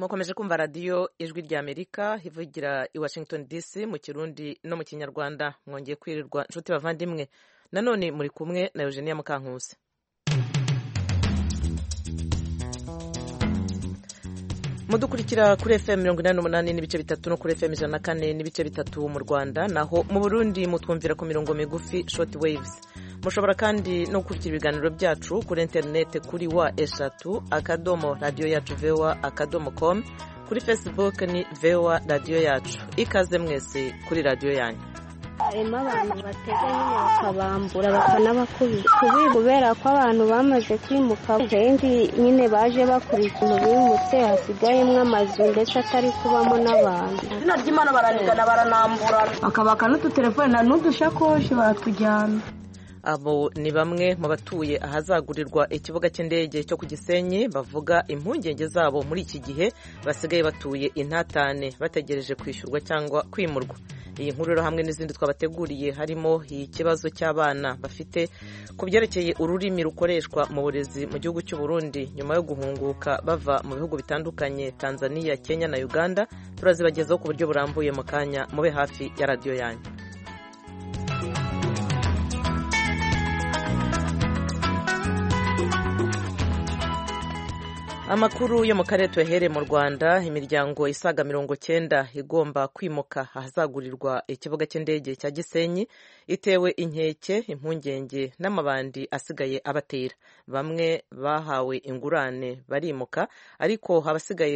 mukomeje kumva radiyo ijwi rya amerika ivugira i washington dc mu kirundi no mu kinyarwanda mwongeye kwirirwa inshuti bavandimwe nanone muri kumwe na eugenia mukankusi mudukurikira kuri fm mirongo inani n'umunani n'ibice bitatu no kuri fm ijana na kane n'ibice bitatu mu rwanda naho mu burundi mutwumvira ku mirongo migufi short waves mushobora kandi no gukurikira ibiganiro byacu kuri interineti kuri wa eshatu akadomo radiyo yacu vewa akadomo com kuri facebook ni vewa radiyo yacu ikaze mwese kuri radiyo yanyu harimo abantu batega nyine bakabambura bakanabakubita kubi kubera ko abantu bamaze kwimuka kenshi nyine baje bakura ikintu bimutse hasigayemo amazu ndetse atari kubamo n'abantu izina ry'imana baranigana baranambura bakabaka n'udutelefone n'udushakoshi baratujyana abo ni bamwe mu batuye ahazagurirwa ikibuga cy'indege cyo ku gisenyi bavuga impungenge zabo muri iki gihe basigaye batuye intatane bategereje kwishyurwa cyangwa kwimurwa iyi nkuru rero hamwe n'izindi twabateguriye harimo ikibazo cy'abana bafite ku byerekeye ururimi rukoreshwa mu burezi mu gihugu cy'u Burundi nyuma yo guhunguka bava mu bihugu bitandukanye Tanzania Kenya na Uganda turazibagezaho ku buryo burambuye mu kanya mube hafi ya radiyo yanyu amakuru yo mu karere tuyahereye mu rwanda imiryango isaga mirongo cyenda igomba kwimuka ahazagurirwa ikibuga cy'indege cya gisenyi itewe inkeke impungenge n'amabandi asigaye abatera bamwe bahawe ingurane barimuka ariko abasigaye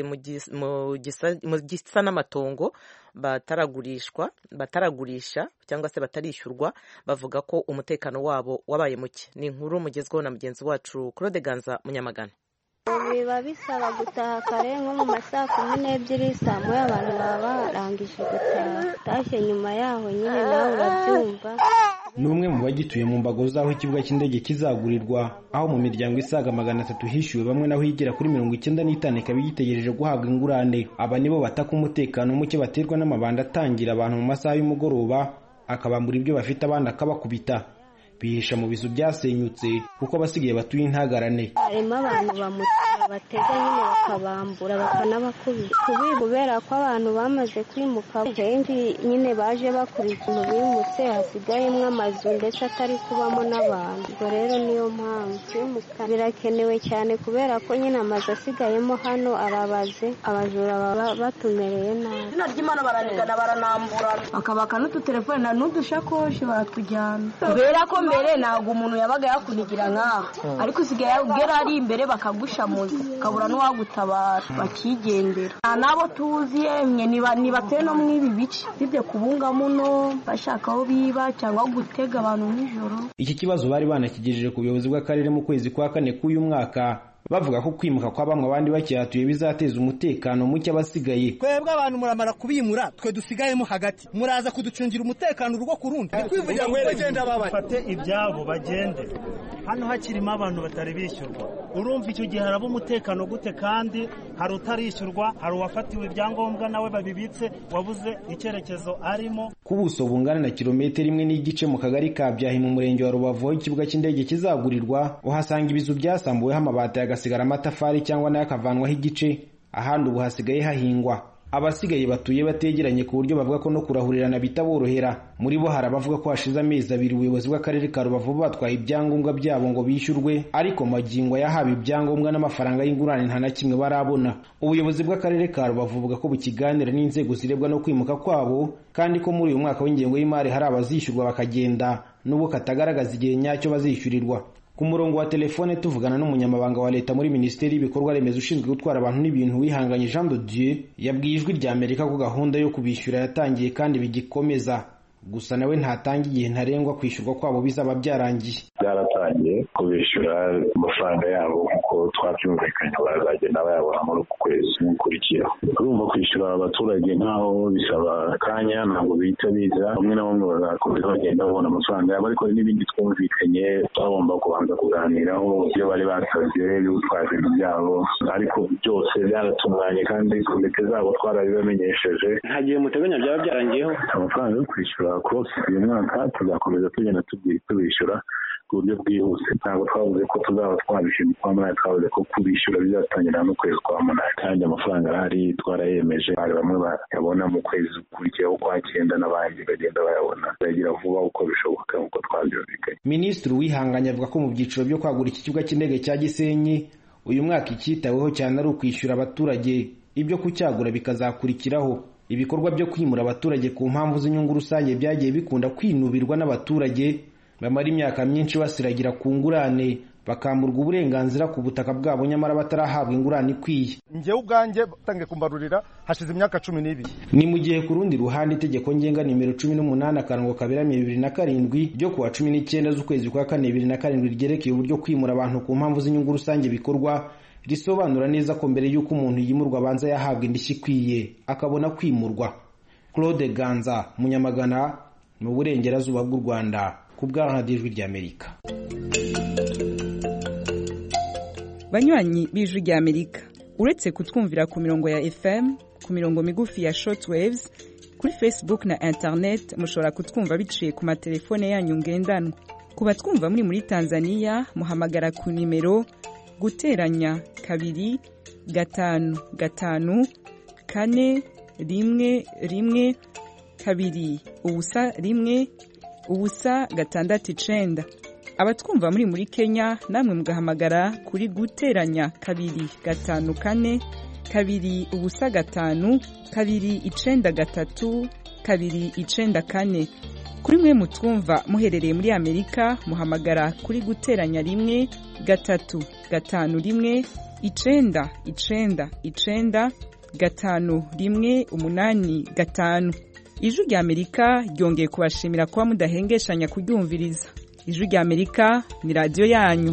mu gisa n'amatongo bataragurishwa bataragurisha cyangwa se batarishyurwa bavuga ko umutekano wabo wabaye muke ni inkuru mugezweho na mugenzi wacu claude ganza munyamagana biba bisaba gutaha kare nko mu ma saa kumi n'ebyiri saa moya abantu baba barangije gutaha utashye nyuma yaho nyine nawe urabyumva ni umwe mu bagituye mu mbago z'aho ikibuga cy'indege kizagurirwa aho mu miryango isaga magana atatu hishyuwe bamwe naho igera kuri mirongo icyenda n'itanu ikaba igitegereje guhabwa ingurane aba nibo bataka umutekano muke baterwa n'amabanda atangira abantu mu masaha y'umugoroba akabambura ibyo bafite abandi akabakubita bihisha mu bizu byasenyutse kuko abasigaye batuye intagarane harimo abantu bamutera batega nyine bakabambura bakanabakubita kubi kubera ko abantu bamaze kwimuka kenshi nyine baje bakura ikintu bimutse hasigayemo amazu ndetse atari kubamo n'abantu ubwo rero niyo mpamvu kwimuka birakenewe cyane kubera ko nyine amazu asigayemo hano arabaze abajura baba batumereye nabi izina ry'imana baranigana baranambura bakabaka n'udutelefone n'udushakoshi baratujyana kubera ko mbere ntabwo umuntu yabaga yakunigira nk'aho ariko usigaye ugera ari imbere bakagushamuza ukabura n'uwagutabara bakigendera nta n'abo tuzi yemwe nibateye no muri ibi bice bibye kubunga muno bashaka aho biba cyangwa gutega abantu nijoro iki kibazo bari banakigejeje ku buyobozi bw'akarere mu kwezi kwa kane k'uyu mwaka bavuga ko kwimuka kwa bamwe abandi bakihatuye bizateza umutekano muke abasigaye twebwe abantu muramara kubimura twe dusigayemo hagati muraza kuducungira umutekano urugo ku rundi kwivugira ngo bagende bafate ibyabo bagende hano hakirimo abantu batari bishyurwa urumva icyo gihe haraba umutekano gute kandi hari utarishyurwa hari uwafatiwe ibyangombwa nawe babibitse wabuze icyerekezo arimo ku buso bungana na kilometero imwe n'igice mu kagari ka byahi mu murenge wa rubavu aho ikibuga cy'indege kizagurirwa uhasanga ibizu byasambuweho amabati hagasigara amatafari cyangwa nayo akavanwaho igice ahandi ubu hasigaye hahingwa abasigaye batuye bategeranye ku buryo bavuga ko no kurahurirana bitaborohera muri bo hari abavuga ko hashize amezi abiri ubuyobozi bw'akarere ka rubavu batwaye ibyangombwa byabo ngo bishyurwe ariko magingo yahawe ibyangombwa n'amafaranga y'ingurane nta na kimwe barabona ubuyobozi bw'akarere ka rubavu buvuga ko bukiganira n'inzego zirebwa no kwimuka kwabo kandi ko muri uyu mwaka w'ingengo y'imari hari abazishyurwa bakagenda n'ubu katagaragaza igihe nyacyo bazishyurirwa ku murongo wa telefone tuvugana n'umunyamabanga wa leta muri minisiteri y'ibikorwa remezo ushinzwe gutwara abantu n'ibintu wihanganye jean de dieu yabwiye ijwi rya amerika ko gahunda yo kubishyura yatangiye kandi bigikomeza gusa nawe ntatanga igihe ntarengwa kwishyurwa kwabo bizaba byarangiye byaratangiye kubishyura amafaranga yabo nk'uko twabyumvikanye bazagenda bayabona muri uku kwezi gukurikira urumva kwishyura abaturage nk'aho bisaba akanya ntabwo bihita biza bamwe na bamwe bazakomeza bagenda babona amafaranga yabo ariko hari n'ibindi twumvikanye bagomba kubanza kuganiraho ibyo bari basabye gutwara ibintu byabo ariko byose byaratunganye kandi komite zabo twarabibamenyesheje nta gihe muteganya byaba byarangiyeho amafaranga yo kwishyura kose uyu mwaka tuzakomeza tugenda tubishyura ku buryo bwihuse ntabwo twavuze ko tuzaba twabishyura kwa munani twavuze ko kubishyura bizatangira n'ukwezi kwa munani kandi amafaranga arahari twarayemeje hari bamwe bayabona mu kwezi gukurikiyeho kwa cyenda n'abandi bagenda bayabona bayagira vuba uko bishoboka nk'uko twabyumvikanye minisitiri wihanganye avuga ko mu byiciro byo kwagura iki kibuga cy'indege cya gisenyi uyu mwaka icyitaweho cyane ari ukwishyura abaturage ibyo kucyagura bikazakurikiraho ibikorwa byo kwimura abaturage ku mpamvu z'inyungu rusange byagiye bikunda kwinubirwa n'abaturage bamara imyaka myinshi basiragira ku ngurane bakamburwa uburenganzira ku butaka bwabo nyamara batarahabwa ingurane ikwiye njyewe ubwanjye batangiye kumbarurira hashize imyaka cumi n'ibiri ni mu gihe ku rundi ruhande itegeko ngenga nimero cumi n'umunani akarongo kaberamye bibiri na karindwi ryo kuwa cumi n'icyenda z'ukwezi kwa kane bibiri na karindwi ryerekeye uburyo kwimura abantu ku mpamvu z'inyungu rusange bikorwa risobanura neza ko mbere y'uko umuntu yimurwa abanza yahabwa indishyi ikwiye akabona kwimurwa claude ganza munyamagana mu burengerazuba bw'u rwanda ku bw'ijwi ry'amerika banywanyi b'ijwi ry'amerika uretse kutwumvira ku mirongo ya fm ku mirongo migufi ya shortwaves kuri facebook na internet mushobora kutwumva biciye ku matelefone yanyu ngendanwa ku batwumva muri muri tanzania muhamagara ku nimero guteranya kabiri gatanu gatanu kane rimwe rimwe kabiri ubusa rimwe ubusa gatandatu icenda abatwumva muri muri kenya namwe mugahamagara kuri guteranya kabiri gatanu kane kabiri ubusa gatanu kabiri icenda gatatu kabiri icenda kane kuri mwe mutwumva muherereye muri amerika muhamagara kuri guteranya rimwe gatatu gatanu rimwe icenda icenda icenda gatanu rimwe umunani gatanu ijwi rya amerika ryongeye kubashimira kuba mudahengeshanya kuryumviriza ijwi rya amerika ni radiyo yanyu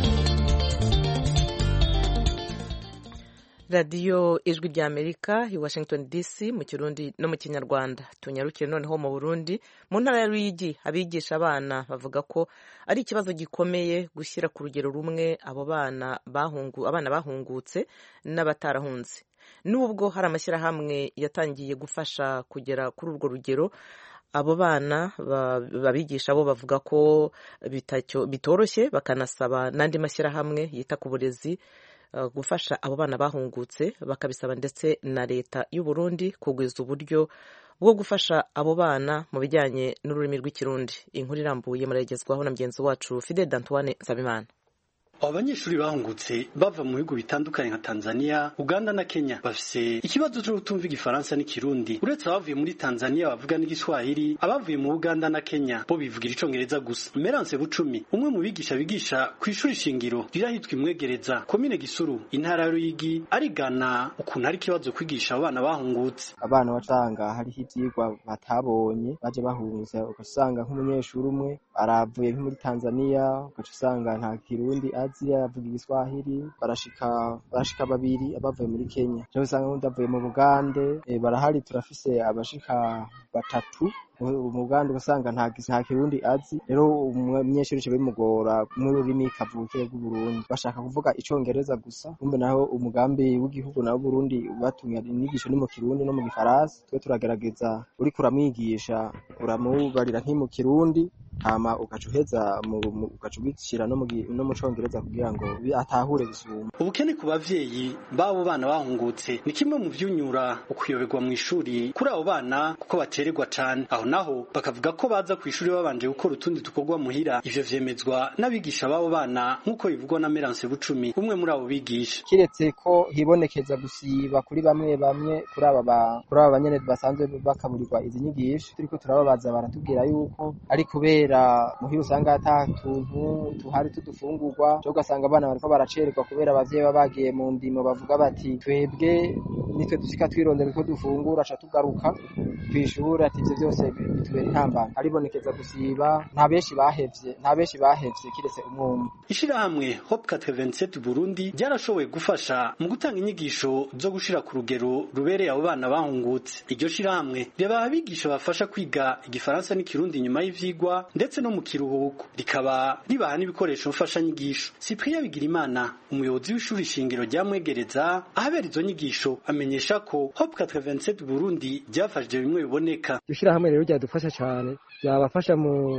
radiyo ijwi rya amerika i washington dc mu kirundi no mu kinyarwanda tunyarukire noneho mu burundi mu ntara ya ruyigi abigisha abana bavuga ko ari ikibazo gikomeye gushyira ku rugero rumwe abo bana bahungu abana bahungutse n'abatarahunze nubwo hari amashyirahamwe yatangiye gufasha kugera kuri urwo rugero abo bana babigisha bo bavuga ko bitoroshye bakanasaba n'andi mashyirahamwe yita ku burezi gufasha abo bana bahungutse bakabisaba ndetse na leta y'u Burundi kugwiza uburyo bwo gufasha abo bana mu bijyanye n'ururimi rw'ikirundi inkuru irambuye muragezwaho na mugenzi wacu Fide Dantoine Nsabimana abo banyeshuri bahungutse bava mu bihugu bitandukanye nka Tanzania, Uganda na Kenya bafise ikibazo cyo kutumva igifaransa n'ikirundi uretse abavuye muri Tanzania bavuga n'igiswahili abavuye mu Uganda na Kenya bo bivugira icongereza gusa Merance Bucumi umwe mu bigisha bigisha ku ishuri shingiro rirahitwa imwegereza komine Gisuru intara ya Ruyigi arigana ukuntu ari ikibazo kwigisha abana bahungutse abana bacanga hariho ivyigwa batabonye baje bahungutse ugasanga nk'umunyeshuri umwe aravuye nko muri Tanzania ugaca usanga nta kirundi azi avuga igiswahili barashika barashika babiri abavuye muri Kenya cyo usanga n'undi avuye mu Bugande e, barahari turafise abashika batatu mu Bugande ugasanga nta nta kirundi azi rero umunyeshuri cyo bimugora mu rurimi kavukire rw'u Burundi bashaka kuvuga icongereza gusa kumbe naho umugambi w'igihugu nawo Burundi batumye inyigisho ni mu kirundi no mu gifaransa twe turagerageza uri kuramwigisha uramubarira nki mu kirundi hama ugaca uheza ugaca ubishyira no mu congereza kugira ngo atahure gusuma ubukene ku bavyeyi b'abo bana bahungutse ni kimwe mu vyunyura ukuyoberwa mu ishuri kuri abo bana kuko batererwa cane aho naho bakavuga ko baza ku ishuri babanje gukora utundi dukorwa muhira ivyo vyemezwa n'abigisha b'abo bana nk'uko bivugwa na Merance Bucumi umwe muri abo bigisha kiretse ko hibonekeza gusiba kuri bamwe bamwe kuri aba kuri aba banyene basanzwe bakaburirwa izi nyigisho turiko turababaza baratubwira yuko ari kubera muhira usanga ata tuntu tuhari tudufungurwa cyo ugasanga abana bariko baracererwa kubera abavyeyi baba bagiye mu ndimo bavuga bati twebwe nitwe dushika twirondera uko dufungura aca tugaruka kw'ishuri ati ivyo vyose bitubera intambara aribonekeza gusiba nta benshi bahevye nta benshi bahevye kiretse umwumwe ishirahamwe Hope 87 Burundi ryarashoboye gufasha mu gutanga inyigisho zo gushira ku rugero rubereye abo bana bahungutse iryo shirahamwe ryabaha abigisha bafasha kwiga igifaransa n'ikirundi nyuma y'ivyigwa ndetse no mu kiruhuko rikaba ribaha n'ibikoresho mfashanyigisho Cyprien Bigirimana umuyobozi w'ishuri shingiro rya Mwegereza ahabera izo nyigisho amenyesha ko Hope 87 Burundi ryafashije bimwe biboneka iryo shirahamwe rero ryadufasha cyane ryabafasha mu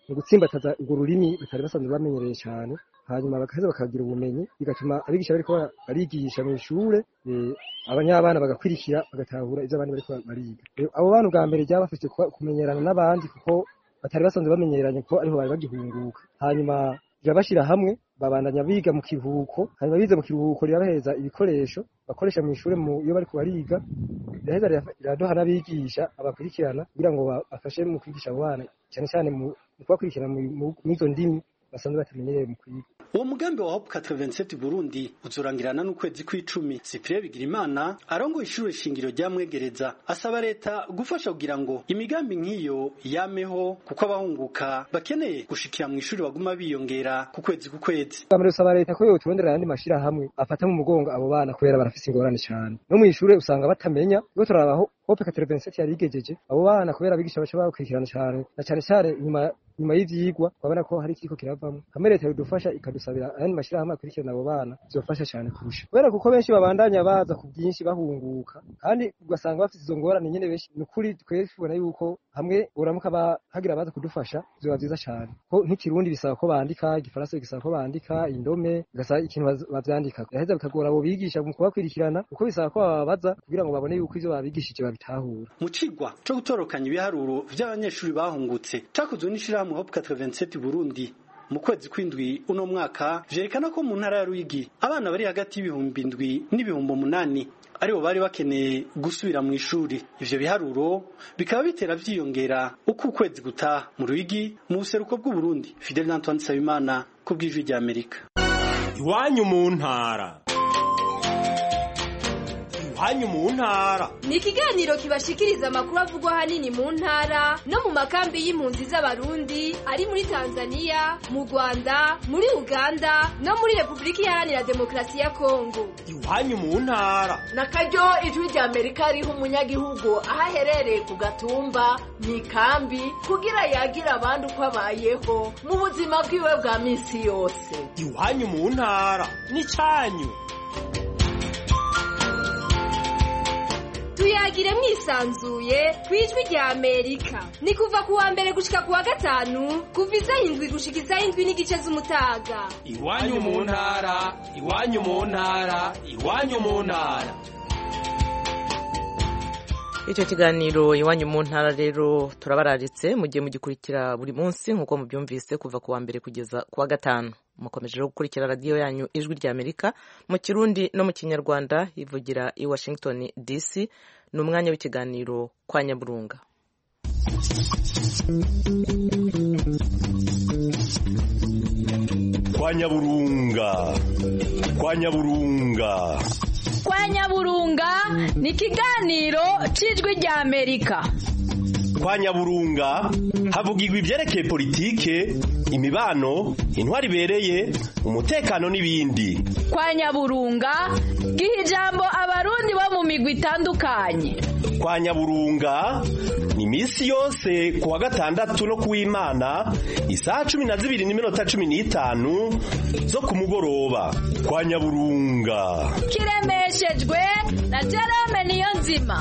mu gutsimbataza urwo rurimi batari basanzwe bamenyereye cyane hanyuma bagaheza bakagira ubumenyi bigatuma abigisha bariko barigisha mu ishure abanyabana bagakwirikira bagatahura ivyo abandi bariko bariga abo bana ubwa mbere ryabafise kumenyerana n'abandi kuko batari basanzwe bamenyeranye kuko ariho bari bagihunguka hanyuma rirabashira hamwe babandanya biga mu kiruhuko hanyuma bize mu kiruhuko rirabahereza ibikoresho bakoresha mu ishure iyo bariko bariga riraheza riraduha n'abigisha abakurikirana kugira ngo bafashe mu kwigisha abo bana cyane cyane mu kubakurikirana mw'izo ndimi basanzwe batamenyereye mu kwiga uwo mugambi wa hope 87 Burundi uzurangirana n'ukwezi kw'icumi Cyprien Bigirimana arongoye ishure shingiro ryamwegereza asaba leta gufasha kugira ngo imigambi nk'iyo yameho kuko abahunguka bakeneye gushikira mu ishuri baguma biyongera ku kwezi ku kwezi Bamwe usaba leta ko yoturondera ayandi mashira hamwe afata mu mugongo abo bana kubera barafise ingorane cyane no mu ishure usanga batamenya iyo turabaho hope 87 yari igejeje abo bana kubera abigisha baca bakurikirana cyane na cyane cyane nyuma nyuma y'ivyigwa twabona ko hari ikiko kiravamo hamwe leta yodufasha ikadusabira ayandi mashirahamwe akurikirana abo bana bizofasha cyane kurusha kubera kuko benshi babandanya baza ku bwinshi bahunguka kandi ugasanga bafite izo ngorane nyene benshi ni ukuri twese tubona yuko hamwe uramuka hagira abaza kudufasha bizoba vyiza cyane ko nk'ikirundi bisaba ko bandika igifaransa gisaba ko bandika indome bigasaba ikintu bavyandika biraheza bikagora abo bigisha mu kubakurikirana kuko bisaba ko bababaza kugira ngo babone yuko ivyo babigishije babitahura mu cigwa co gutorokanya ibiharuro vy'abanyeshuri bahungutse cakozwe n'ishirahamwe Hope 87 Burundi mu kwezi kw'indwi uno mwaka vyerekana ko mu ntara ya Ruyigi abana bari hagati y'ibihumbi indwi n'ibihumbi umunani aribo bari bakeneye gusubira mu ishuri ivyo biharuro bikaba bitera vyiyongera uko ukwezi gutaha mu Ruyigi mu buseruko bw'u Burundi Fidel Antoine Sabimana ku bw'ijwi rya Amerika iwanyu mu ntara iwanyu mu ntara ni ikiganiro kibashikiriza amakuru avugwa ahanini mu ntara no mu makambi y'impunzi z'abarundi ari muri tanzania mu rwanda muri uganda no muri repubulika iharanira demokarasi ya kongo iwanyu mu ntara na karyo ijwi rya amerika riha umunyagihugu aho aherereye ku gatumba mu ikambi kugira yagire abandi uko abayeho mu buzima bwiwe bwa minsi yose iwanyu mu ntara ni cyanyu tuyagire mwisanzuye ku ijwi rya amerika ni kuva ku wa mbere gushika ku wa gatanu kuva isaha indwi gushika isaha indwi n'igice z'umutaga iwanyu mu ntara iwanyu mu ntara iwanyu mu ntara icyo kiganiro iwanyu mu ntara rero turabararitse mugiye mugikurikira buri munsi nk'uko mubyumvise kuva ku wa mbere kugeza ku wa gatanu mukomeje rero gukurikira radiyo yanyu ijwi rya amerika mu kirundi no mu kinyarwanda ivugira i washington dc ni umwanya w'ikiganiro kwa nyaburunga kwa nyaburunga kwa nyaburunga kwa nyaburunga ni ikiganiro cy'ijwi rya amerika kwa nyaburunga havugirwa ibyerekeye politike imibano intwari ibereye umutekano n'ibindi kwa nyaburunga giha ijambo abarundi bo mu migwi itandukanye kwa nyaburunga ni iminsi yose ku wa gatandatu no ku w'imana isaha cumi na zibiri n'iminota cumi n'itanu zo ku mugoroba kwa nyaburunga kiremeshejwe na jerome niyo nzima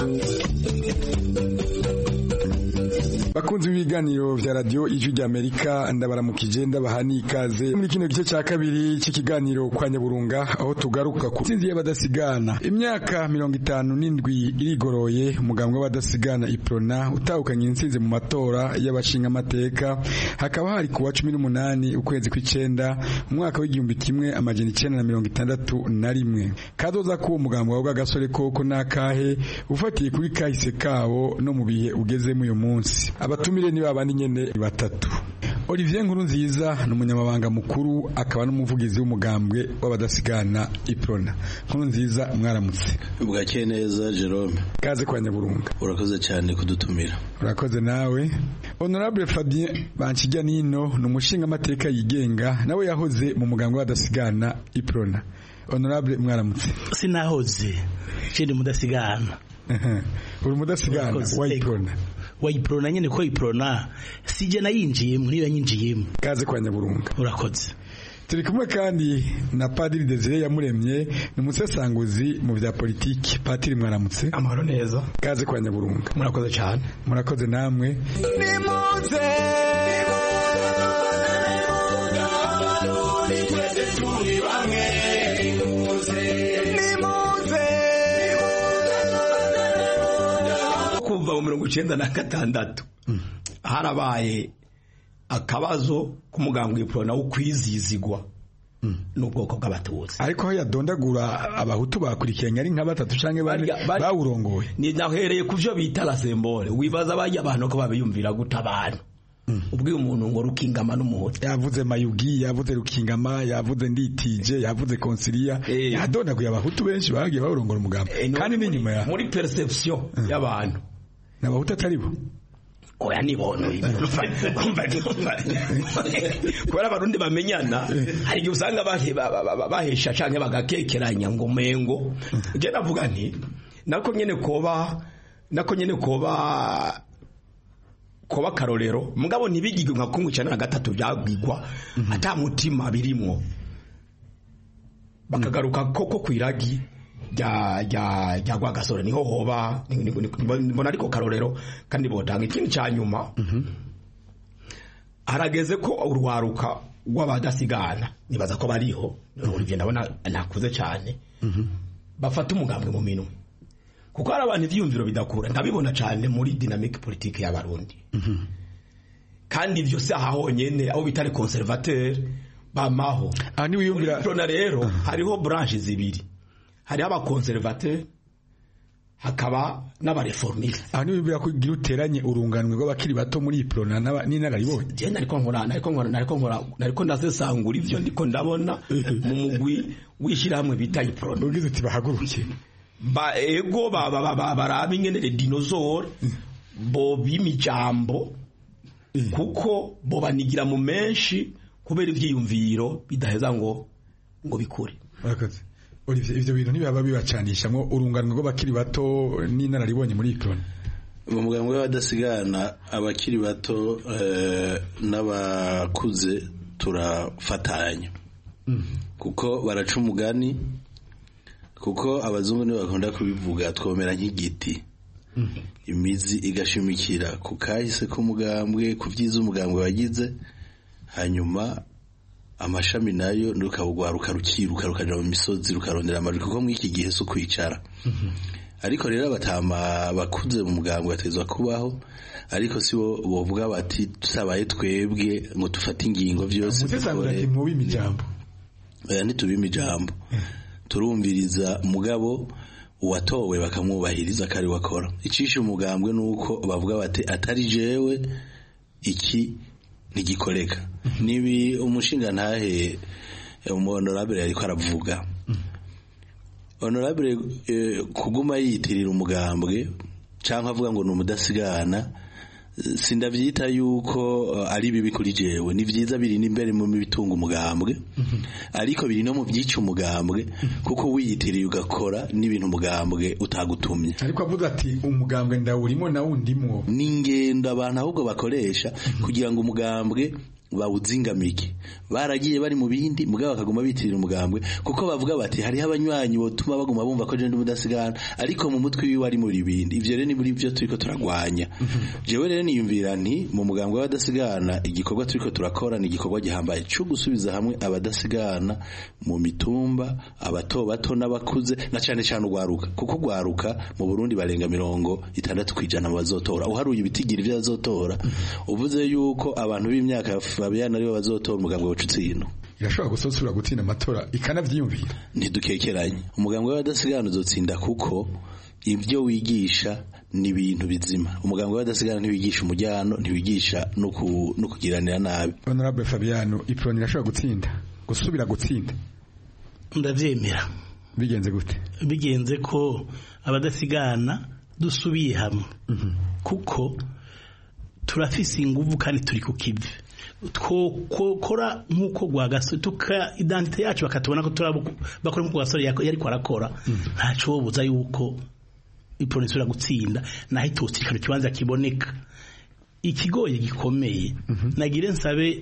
bakunzi b'ibiganiro vya radio ijwi rya Amerika ndabaramukije ndabaha n'ikaze muri kino gice ca kabiri cy'ikiganiro kwa Nyaburunga aho tugaruka ku tsinzi y'abadasigana imyaka mirongo itanu n'indwi irigoroye umugambwe w'abadasigana iprona utahukanye intsinzi mu matora y'abashinga amateka hakaba hari kuwa cumi n'umunani ukwezi kw'icenda mu mwaka w'igihumbi kimwe amajana icenda na mirongo itandatu na rimwe kazoza k'uwo mugambwe wavuga agasore koko n'akahe ufatiye kuri kahise kabo no mu bihe ugezemo uyu munsi abatumire ni babandi nyene batatu Olivier Nkuru nziza ni umunyamabanga mukuru akaba n'umuvugizi w'umugambwe w'abadasigana Iprona Nkuru nziza mwaramutse bwakeye neza Jerome kaze kwa Nyaburunga urakoze cyane kudutumira urakoze nawe Honorable Fabien Banchijya Nino ni umushinga amateka yigenga nawe yahoze mu mugambwe w'abadasigana Iprona Honorable mwaramutse sinahoze kindi mudasigana uri mudasigana wa Iprona wayiprona nyene ko iprona sije nayinjiyemo niyo yanyinjiyemo kaze kwa nyaburunga urakoze turi kumwe kandi na padiri Desire yamuremye ni umusesanguzi mu vya politiki patiri mwaramutse amahoro neza kaze kwa nyaburunga murakoze cyane murakoze namwe nimuze turi bamwe nimuze nimuze kuva mu mirongo icyenda na gatandatu harabaye akabazo k'umuganga w'iporona wo kwizizigwa n'ubwoko bw'abatutsi ariko aho yadondagura abahutu bakurikiranye ari nka batatu cyangwa bane bawurongoye ni nahereye ku byo bita la sembole wibaza bajya abantu ko babiyumvira guta abantu ubwiye umuntu ngo rukingama n'umuhutu yavuze mayugi yavuze rukingama yavuze nditije yavuze konsiliya yadondaguye abahutu benshi bagiye bawurongora umugambi kandi n'inyuma ya muri perception y'abantu ni abahutu atari bo oya nibono kubera abarundi bamenyana hari igihe usanga bahesha canke bagakekeranya ngo mengo je navuga nti nako nyene koba nako nyene koba koba karorero mugabo ntibigirwe nka kumwe icana na gatatu byagwigwa ata mutima birimwo bakagaruka koko kwiragi rya rya rya rwagasore niho hoba mbona ariko karorero kandi botanga ikindi cya nyuma harageze ko urwaruka rw'abadasigana nibaza ko bariho Olivier ndabona nakuze cyane bafata umugambwe mu minwe kuko hari abantu ibyiyumviro bidakura ndabibona cyane muri dinamike politike y'abarundi kandi ibyo si aha honyine aho bita conservateur bamaho muri prona rero hariho branche zibiri hariho abakonservateur hakaba n'abareformiste aha niba bibwira ko ugira uteranye urunganwe rw'abakiri bato muri iyi prona n'inararibonye je nariko nkora nariko nkora nariko nkora nariko ndasesangura ivyo ndiko ndabona mu mugwi w'ishyirahamwe bita iprona ugize uti bahaguruke ba ego baraba ingene le dinosaure bo b'imijambo kuko bo banigira mu menshi kubera ivyiyumviro bidaheza ngo ngo bikure Olivier ivyo bintu ntibaba bibacanishamwo urunganwe rw'abakiri bato n'inararibonye muri iprona mu muganga w'abadasigana abakiri bato n'abakuze turafatanya kuko baraca umugani kuko abazungu nibo bakunda kubivuga twomera nk'igiti imizi igashimikira ku kahise k'umugambwe ku byiza umugambwe wagize hanyuma amashami nayo rukawugwaruka rukiruka rukaja mu misozi rukarondera amajwi kuko muri iki gihe si ukwicara ariko rero abatama bakuze mu mugambwe batezwa kubaho ariko si bo bovuga bati tusabaye twebwe ngo dufate ingingo byose oya ntitubime ijambo turumviriza mugabo uwatowe bakamwubahiriza kari wakora icisha umugambwe nuko bavuga bati atari jewe iki ntigikoreka nibi umushinga ntahe honorable yariko aravuga honorable kuguma yitirira umugambwe cyangwa avuga ngo ni umudasigana sindabyita yuko ari bibi kuri jewe ni byiza biri n'imbere mu bitunga umugambwe ariko biri no mu byica umugambwe kuko wiyitiriye ugakora n'ibintu umugambwe utagutumye ariko avuga ati umugambwe ndawurimo na wundimwo ni ingendo abantu ahubwo bakoresha kugira ngo umugambwe bawuzingamike baragiye bari mu bindi mugabo bakaguma bitirira umugambwe kuko bavuga bati hariho abanywanyi botuma baguma bumva ko je ndi mudasigana ariko mu mutwe wiwe ari muri bindi ivyo rero ni muri byo turiko turagwanya jewe rero niyumvira nti mu mugambwe w'abadasigana igikorwa turiko turakora ni igikorwa gihambaye cyo gusubiza hamwe abadasigana mu mitumba abato bato n'abakuze na cyane cyane ugwaruka kuko ugwaruka mu Burundi barenga mirongo itandatu kwijana mu bazotora uharuye ibitigiri by'abazotora uvuze yuko abantu b'imyaka Fabian aribo bazotora umugambwe w'ucutsino irashobora gusosura gutsinda amatora ikanavyiyumvira ntidukekeranye umugambwe w'abadasigana uzotsinda kuko ibyo wigisha ni ibintu bizima umugambwe w'abadasigana ntiwigisha umujyano ntiwigisha no kugiranira nabi honorable Fabiano iproni irashobora gutsinda gusubira gutsinda ndavyemera bigenze gute bigenze ko abadasigana dusubiye hamwe kuko turafise inguvu kandi turi ku kivi twokora nk'uko rwagasore tuka identite yacu bakatubona ko bakora nk'uko rwagasore yari arakora ntaco buza yuko iporoni isubira gutsinda naho itosirikana ikibanza kiboneka ikigoye gikomeye nagire nsabe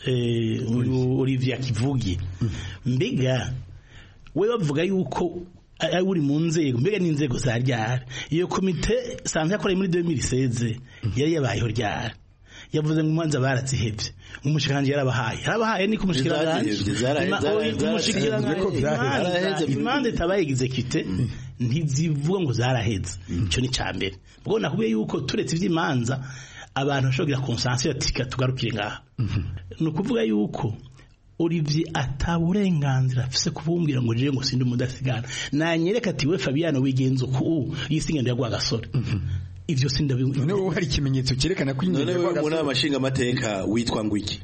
Olivier akivuge mbega we bavuga yuko uri mu nzego mbega n'inzego za ryari iyo komite sanze yakoreye muri 2016 yari yabayeho ryari yavuze ngo imanza barazihebye umushikiranganje yarabahaye yarabahaye niko umushikiranganje Ntizazihevye, zarahe- Ima- zarahe- oya, zarahe- umushikiranganje- ko vyaheze. imanza- Zaraheze. imanza itabaye execute ntizivuga ngo zaraheze icyo ni cya mbere ubwo nakubwiye yuko turetse iby'imanza abantu bashobora kugira konsansiyo ati "Reka tugarukire ngaha ni ukuvuga yuko Olivier ataburenganzira afise kubumbwira ngo jewe ngo sindi umudasigana nanyereka ati we Fabiano wigenza uku yisingendo yagwa gasore ivyo sindabizi noneho hari ikimenyetso cyerekana ko none ingendo wewe mu nama nshingamateka witwa ngo iki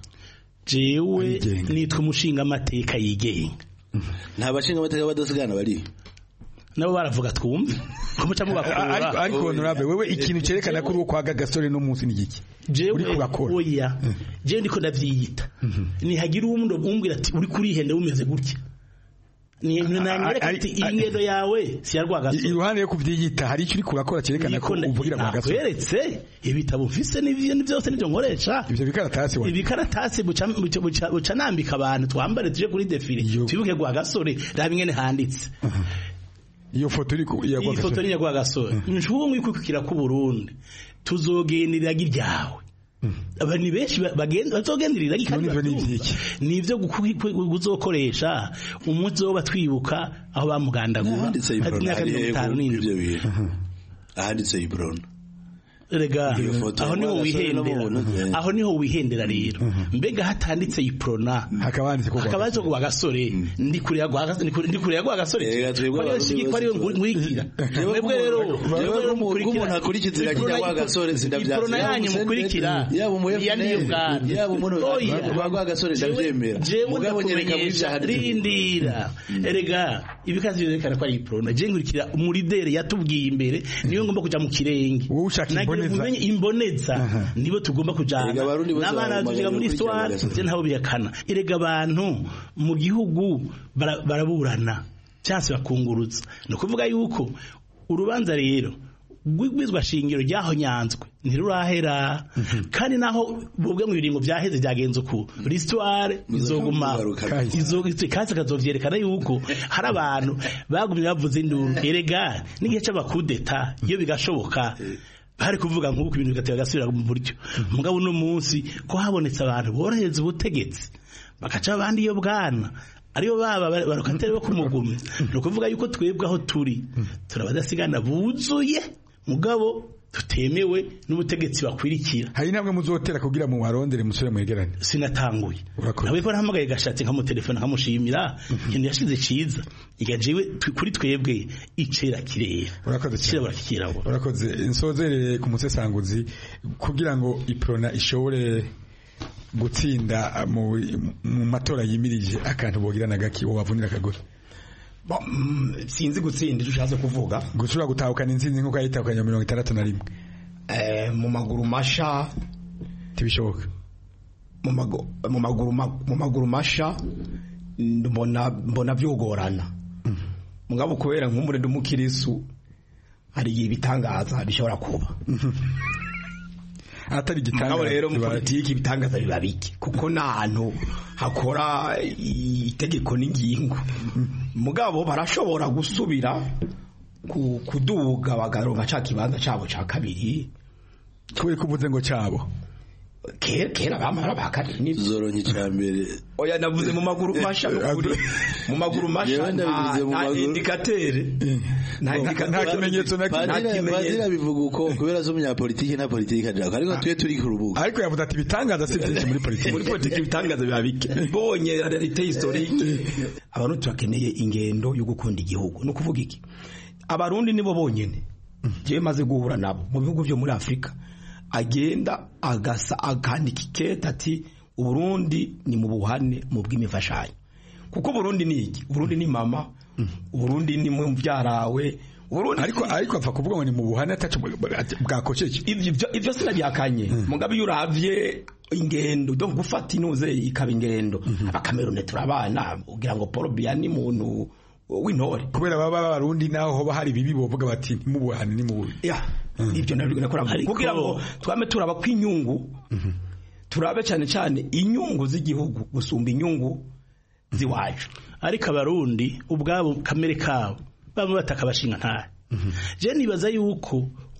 jewe nitwa umushingamateka yigenga nta bashingamateka badasigana bari nabo baravuga twumve ko muca mubakura ariko ariko honorable wewe ikintu cyerekana ko uri uwo kwa gagasore no munsi ni iki jewe uri kurakora oya jewe ndiko ndavyiyita nihagira umuntu umbwira ati uri kurihende umeze gutya ni nanyereka ati iyi ngendo yawe si yarwaga iruhande yo kuvyiyita hari icyo uri kurakora cyerekana ko uvugira kwa gagasore nakweretse ibitabo mfise n'ivyo byose nivyo nkoresha ivyo bikaratasi wa ibikaratasi buca buca- buca buca nambika abantu twambare tuje kuri defile twibuke gwa gasore raba ingene handitse iyo foto iri ku ya iyi foto ni nyagwa gasore nshubwo kwikukira ku Burundi tuzogenderera giryawe abantu benshi ba- bagenda bazogenderera kandi nivyo guzokoresha umunsi wo batwibuka aho bamugandagura ahanditse Ati ibrona imyaka hari mirongo itanu hehe n'indwi ibyo bintu ahanditse ibrona rega Iyo foto aho niho ya Rwagasore wihendera n'ababona. aho niho wihendera rero mbega hatanditse iprona hakaba handitse ko hakaba handitse kwa gasore ndi kure ya gwa gasore ndi kure ya gwa gasore twebwe ko ariyo abarundi shiki ko ariyo bose nkurikira mwebwe rero Jewe ko umuntu- ko umuntu akurikiza iragira gwa gasore sindavyakira. iprona yanyu Yaba mukurikira yaba umu iya niyo FNL, bwana yaba umuntu Oya. ba gwa gasore ndavyemera jewe mugabo nyereka muri ndakumenyesha vyaha rindira erega ibikazi byerekana ko ari iprona je nkurikira umurideri yatubwiye imbere niyo ngomba kuja mu kirenge wowe ushaka Nagira imboneza. umenye imboneza nibo tugomba kujana Erega abarundi bose n'abana bamamaye tuziga muri gukurikirana histoire Gasozi. je ntaho bihakana erega abantu mu gihugu bara- baraburana cyangwa se bakunguruza ni ukuvuga yuko urubanza rero rw'igwizwa shingiro ryaho nyanzwe ntirurahera kandi naho bubwe mu biringo byaheze byagenze uku l'histoire izoguma izo kandi kazovyerekana yuko hari abantu bagumye bavuze induru erega n'igihe c'abakudeta iyo bigashoboka bari kuvuga nk'uko ibintu bigatera gasubira mu buryo mugabo uno munsi ko habonetse abantu borohereza ubutegetsi bagaca abandi iyo bwana ariyo baba barokateri bo kumugumya ni ukuvuga yuko twebwe aho turi turabadasigana buzuye mugabo tutemewe n'ubutegetsi bakwirikira hari intambwe muzotera kugira mu warondere musore mwegerane sinatanguye nawe ko nahamagaye gashatse nkamutelefone nkamushimira ikintu yashize ciza igajewe kuri twebwe icera kirera urakoze kirabura kikirabura urakoze nsozerere ku musesanguzi kugira ngo iprona ishobore gutsinda mu mu matora yimirije akantu bogira na gaki wabavunira akagore Bo, mm, sinzi gutsinda icyo ushatse kuvuga gushobora gutahukana intsinzi nk'uko yayitahukanye mirongo itandatu na rimwe Eh, mu maguru masha ntibishoboka mu magu- mu maguru ma- mu maguru masha mbona mbona byogorana mugabo kubera nk'umure ndi umukirisu hari igihe ibitangaza bishobora kuba atari igitangaza mugabo rero mu kibaye. politiki ibitangaza biba bike kuko n'ahantu hakora itegeko n'ingingo mugabo barashobora gusubira ku- kuduga bagaronka ca kibanza cabo ca kabiri kubera ko uvuze ngo cabo kera kera bamara ba kabiri zoronka icya mbere oya navuze mu maguru masha n'ukuri mu maguru masha Jewe ndabivuze mu nta maguru- indikatere nta indikatere nta kimenyetso na kimwe. nta padiri kimenyetso abivuga uko kubera zo umunyapolitiki nta politiki ajako ariko twe turi ku rubuga ariko yavuze ati ibitangaza si byinshi muri politiki muri politiki ibitangaza biba bike mbonye realite historique abantu turakeneye ingendo yo gukunda igihugu ni ukuvuga iki abarundi nibo bonyene jewe maze guhura nabo mu bihugu byo muri afurika agenda agasa akandika ikete ati uburundi ni mu buhane mu bw'imifashanyo kuko uburundi ni iki uburundi ni mama uburundi ni mubyarawe uburundi ariko ariko apfa kuvuga ngo ni mu buhane atacu bwakoceje ivyo ivyo- ivyo sinabyakanye mugabe iyo uravye ingendo donc gufata inuze ikaba ingendo abakamerune turabana ugira ngo Paul Biya ni muntu w'intore kubera baba barundi naho hoba hari bibi bovuga bati ni mu buhane ni mu ya ibyo nabyo nakora Ariko- kugira ngo twame turaba kw'inyungu turabe cyane cyane inyungu z'igihugu gusumba inyungu ziwacu ariko abarundi ubwabo kamere kabo bamwe bataka bashinga ntahe je nibaza yuko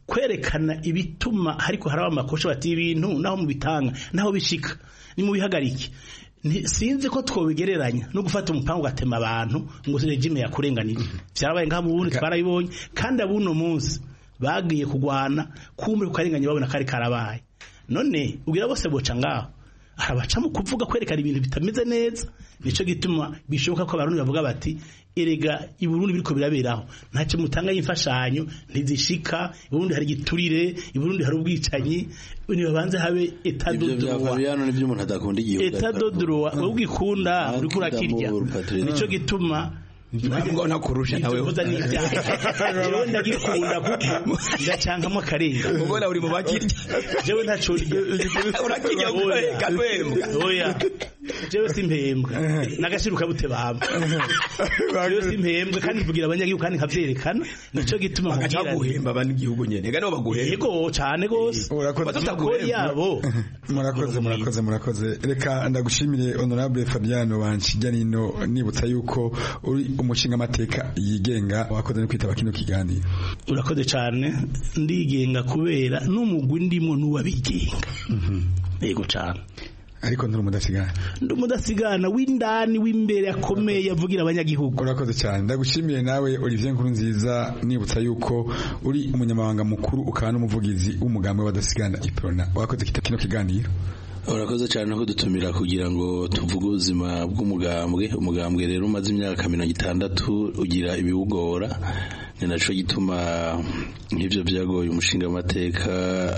kwerekana ibituma ariko haraba amakosha bati ibintu naho mubitanga naho bishika ni mubihagarike sinzi ko twobigereranya no gufata umupangu ugatema abantu ngo regime yakurenganije byarabaye ngaha mu Burundi twarabibonye kandi abuno munsi bagiye kugwana kumbe kukarenganya babona kari karabaye none ubwira bose boca ngaho arabaca mu kuvuga kwerekana ibintu bitameze neza nico gituma bishoboka ko abarundi bavuga bati erega i Burundi biriko biraberaho ntacyo mutanga y'imfashanyo ntizishika i Burundi hari giturire i Burundi hari ubwicanyi nibabanze habe eta ibyo bya Fabiano nibyo umuntu adakunda igihugu eta dodroa ubwikunda uriko urakirya nico gituma ntabwo nakurusha nawe uvuza n'ibyaha ndagikunda kuko ndacankamo akarenga ubona uri mu bakirya jewe ntaco urakirya ukareka rwembwa oya jewe simpembwa nagashiruka bute baba jewe simpembwa kandi mvugira abanyagihugu kandi nkavyerekana nico gituma bagaca guhemba abanyagihugu nyene ega nibo baguhemba yego cane gose urakoze yabo murakoze murakoze murakoze reka ndagushimire honorable Fabiano banshijya nino nibutsa yuko uri umushinga amateka yigenga wakoze no kwitaba kino kiganiro urakoze cyane ndigenga kubera n'umugwi ndimo n'uwabigenga yego cyane ariko nturi umudasigana ndi umudasigana w'indani w'imbere akomeye avugira abanyagihugu urakoze cyane ndagushimiye nawe Olivier Nkuru nziza nibutsa yuko uri umunyamabanga mukuru ukaba n'umuvugizi w'umugambi w'abadasigana iprona wakoze kino kiganiro urakoze cyane no kudutumira kugira ngo tuvuge ubuzima bw'umugambwe umugambwe rero umaze imyaka mirongo itandatu ugira ibiwugora ni nacyo gituma nk'ibyo byagoye umushinga amateka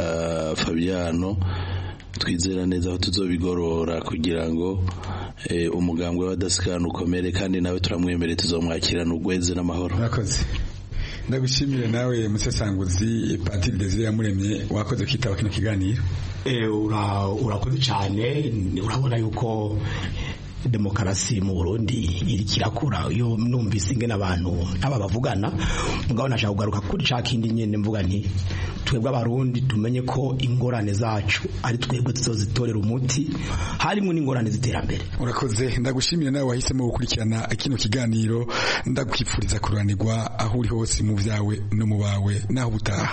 Fabiano twizera neza aho tuzobigorora kugira ngo umugambwe w'abadasikana ukomere kandi nawe turamwemereye tuzomwakirana ugweze n'amahoro urakoze ndagushimire nawe musesanguzi patiri desire yamuremye wakoze kwitaba kino kiganiro urakoze cyane urabona yuko demokarasi mu Burundi iri kirakura iyo numvise ingene abantu aba bavugana mugabo nashaka kugaruka kuri ca kindi nyene mvuga nti twebwe abarundi tumenye ko ingorane zacu ari twebwe tuzozitorera umuti harimo n'ingorane z'iterambere urakoze ndagushimira nawe wahisemo gukurikirana kino kiganiro ndakwifuriza kuranirwa aho uri hose mu vyawe no mu bawe naho butaha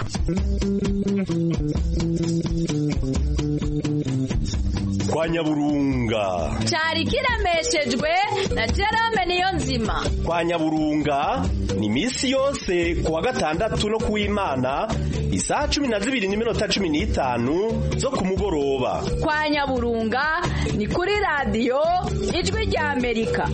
kwa nyaburunga cyari kiremeshejwe na Jerome niyo nzima kwa nyaburunga ni misi yose kuwa gatandatu no kuw'imana isaha cumi na zibiri n'iminota cumi n'itanu zo ku mugoroba kwa nyaburunga ni kuri radiyo ijwi rya amerika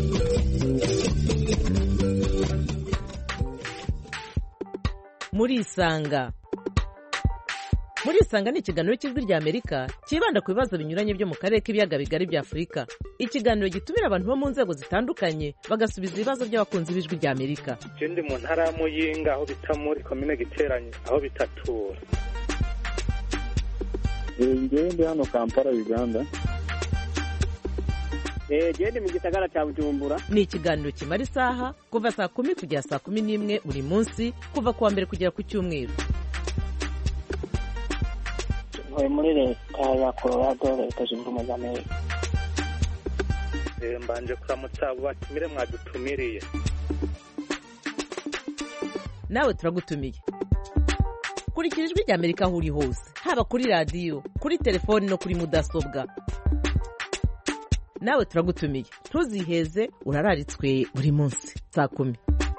murisanga murisanga ni ikiganiro cy'ijwi rya amerika cyibanda ku bibazo binyuranye byo mu karere k'ibiyaga bigari bya afurika ikiganiro gitumira abantu bo mu nzego zitandukanye bagasubiza ibibazo by'abakunzi b'ijwi rya amerika ndi mu ntara ya muyinga aho bita muri komine giteranye aho bitatura ngewe ndi hano kampala uganda genda mu gisagara cya bujumbura ni ikiganiro kimara isaha kuva saa kumi kugera saa kumi n'imwe buri munsi kuva ku wa mbere kugera ku cyumweru ntuye muri leta ya colorado leta zunze ubumwe za amerika mbanje kuramutsa abo batumire mwadutumiriye nawe turagutumiye kurikira ijwi rya amerika aho uri hose haba kuri radiyo kuri telefoni no kuri mudasobwa nawe turagutumiye ntuziheze urararitswe buri munsi saa kumi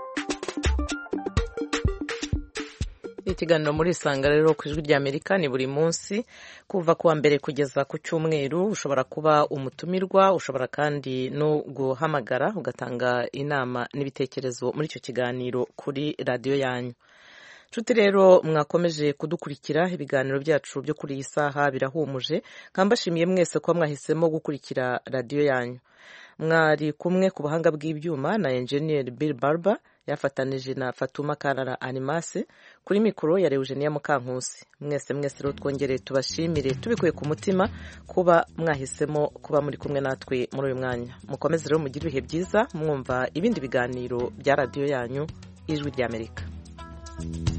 ikiganiro muri isanga rero ku ijwi rya amerika ni buri munsi kuva kuwa mbere kugeza ku cyumweru ushobora kuba umutumirwa ushobora kandi no guhamagara ugatanga inama n'ibitekerezo muri icyo kiganiro kuri radiyo yanyu nshuti rero mwakomeje kudukurikira ibiganiro byacu byo kuri iyi saha birahumuje nkambashimiye mwese ko mwahisemo gukurikira radiyo yanyu mwari kumwe ku buhanga bw'ibyuma na enjeniyeri Bill Barber yafatanije na Fatuma Karara Animase kuri mikoro ya Eugenia Mukankusi mwese mwese rero twongere tubashimire tubikuye ku mutima kuba mwahisemo kuba muri kumwe natwe muri uyu mwanya mukomeze rero mugire ibihe byiza mwumva ibindi biganiro bya radiyo yanyu ijwi ry'Amerika